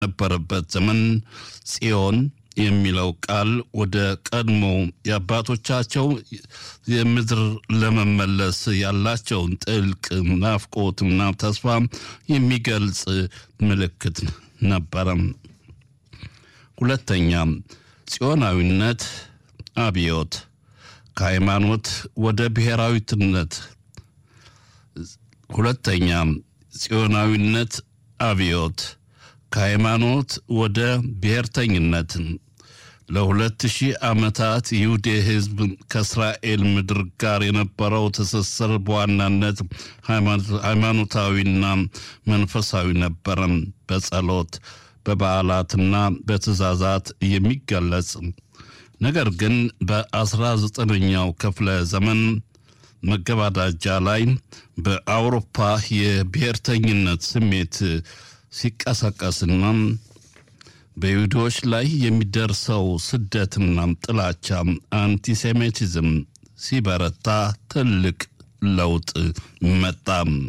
ነበረበት ዘመን ጽዮን የሚለው ቃል ወደ ቀድሞ የአባቶቻቸው የምድር ለመመለስ ያላቸውን ጥልቅ ናፍቆትና ተስፋ የሚገልጽ ምልክት ነበረም። ሁለተኛ ጽዮናዊነት አብዮት ከሃይማኖት ወደ ብሔራዊትነት። ሁለተኛ ጽዮናዊነት አብዮት ከሃይማኖት ወደ ብሔርተኝነት። ለሁለት ሺህ ዓመታት ይሁዴ ሕዝብ ከእስራኤል ምድር ጋር የነበረው ትስስር በዋናነት ሃይማኖታዊና መንፈሳዊ ነበረም። በጸሎት በበዓላትና በትእዛዛት የሚገለጽ ነገር ግን በአስራ ዘጠነኛው ክፍለ ዘመን መገባዳጃ ላይ በአውሮፓ የብሔርተኝነት ስሜት ሲቀሰቀስና በይሁዶች ላይ የሚደርሰው ስደትና ጥላቻ አንቲሴሚቲዝም ሲበረታ ትልቅ ለውጥ መጣ።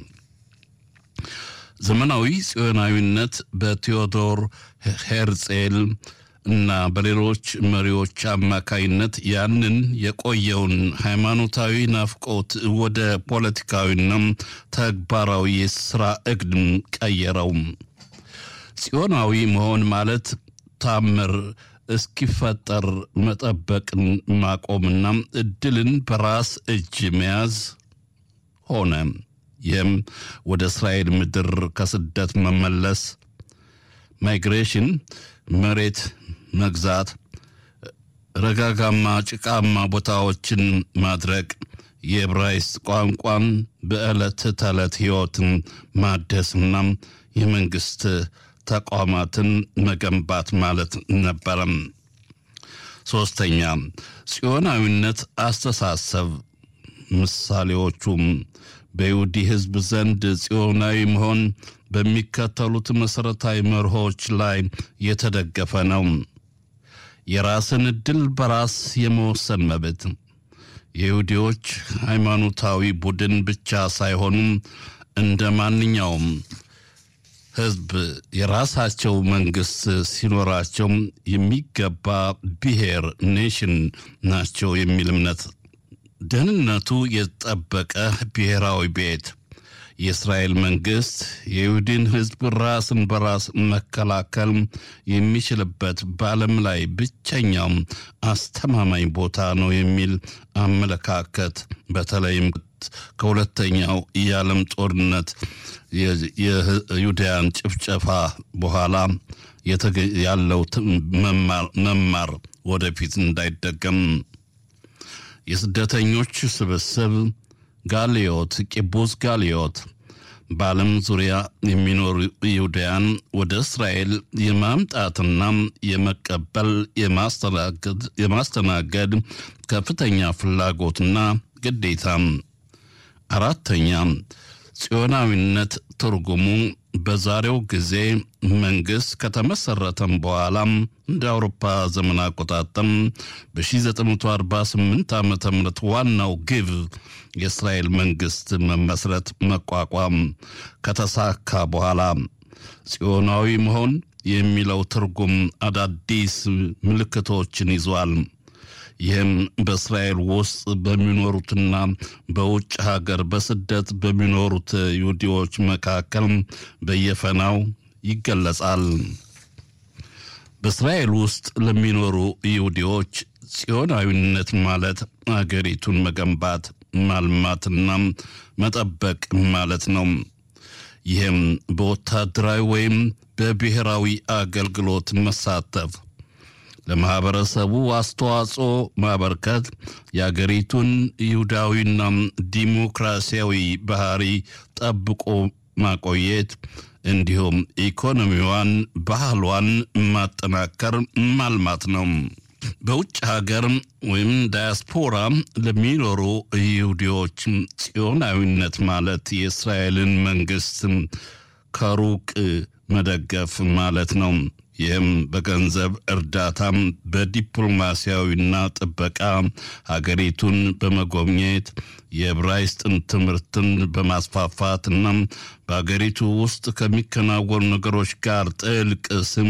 ዘመናዊ ጽዮናዊነት በቴዎዶር ሄርጼል እና በሌሎች መሪዎች አማካይነት ያንን የቆየውን ሃይማኖታዊ ናፍቆት ወደ ፖለቲካዊና ተግባራዊ የስራ እቅድ ቀየረው። ጽዮናዊ መሆን ማለት ታምር እስኪፈጠር መጠበቅን ማቆምና እድልን በራስ እጅ መያዝ ሆነ። ይህም ወደ እስራኤል ምድር ከስደት መመለስ ማይግሬሽን፣ መሬት መግዛት፣ ረጋጋማ ጭቃማ ቦታዎችን ማድረግ፣ የዕብራይስጥ ቋንቋን በዕለት ተዕለት ሕይወትን ማደስና የመንግሥት ተቋማትን መገንባት ማለት ነበረም። ሦስተኛ ጽዮናዊነት አስተሳሰብ ምሳሌዎቹም በይሁዲ ሕዝብ ዘንድ ጽዮናዊ መሆን በሚከተሉት መሠረታዊ መርሆች ላይ የተደገፈ ነው። የራስን ዕድል በራስ የመወሰን መብት፣ የይሁዲዎች ሃይማኖታዊ ቡድን ብቻ ሳይሆኑም እንደ ማንኛውም ሕዝብ የራሳቸው መንግሥት ሲኖራቸው የሚገባ ብሔር ኔሽን ናቸው የሚል እምነት፣ ደህንነቱ የተጠበቀ ብሔራዊ ቤት የእስራኤል መንግሥት የይሁድን ሕዝብ ራስን በራስ መከላከል የሚችልበት በዓለም ላይ ብቸኛው አስተማማኝ ቦታ ነው የሚል አመለካከት በተለይም ከሁለተኛው የዓለም ጦርነት የይሁዳያን ጭፍጨፋ በኋላ ያለው መማር ወደፊት እንዳይደገም የስደተኞች ስብስብ ጋሊዮት ቂቡዝ ጋሊዮት በዓለም ዙሪያ የሚኖሩ ይሁዳያን ወደ እስራኤል የማምጣትና የመቀበል የማስተናገድ ከፍተኛ ፍላጎትና ግዴታ። አራተኛ ጽዮናዊነት ትርጉሙ በዛሬው ጊዜ መንግሥት ከተመሠረተም በኋላም እንደ አውሮፓ ዘመን አቆጣጠም በ1948 ዓ ም ዋናው ግብ የእስራኤል መንግሥት መመስረት መቋቋም ከተሳካ በኋላ ጽዮናዊ መሆን የሚለው ትርጉም አዳዲስ ምልክቶችን ይዟል። ይህም በእስራኤል ውስጥ በሚኖሩትና በውጭ ሀገር በስደት በሚኖሩት ይሁዲዎች መካከል በየፈናው ይገለጻል። በእስራኤል ውስጥ ለሚኖሩ ይሁዲዎች ጽዮናዊነት ማለት አገሪቱን መገንባት ማልማትና መጠበቅ ማለት ነው። ይህም በወታደራዊ ወይም በብሔራዊ አገልግሎት መሳተፍ ለማህበረሰቡ አስተዋጽኦ ማበርከት የአገሪቱን ይሁዳዊና ዲሞክራሲያዊ ባህሪ ጠብቆ ማቆየት እንዲሁም ኢኮኖሚዋን፣ ባህሏን ማጠናከር ማልማት ነው። በውጭ ሀገር ወይም ዳያስፖራ ለሚኖሩ ይሁዲዎች ጽዮናዊነት ማለት የእስራኤልን መንግስት ከሩቅ መደገፍ ማለት ነው። ይህም በገንዘብ እርዳታም በዲፕሎማሲያዊና ጥበቃ ሀገሪቱን በመጎብኘት የዕብራይስጥን ትምህርትን በማስፋፋት እና በሀገሪቱ ውስጥ ከሚከናወኑ ነገሮች ጋር ጥልቅ ስም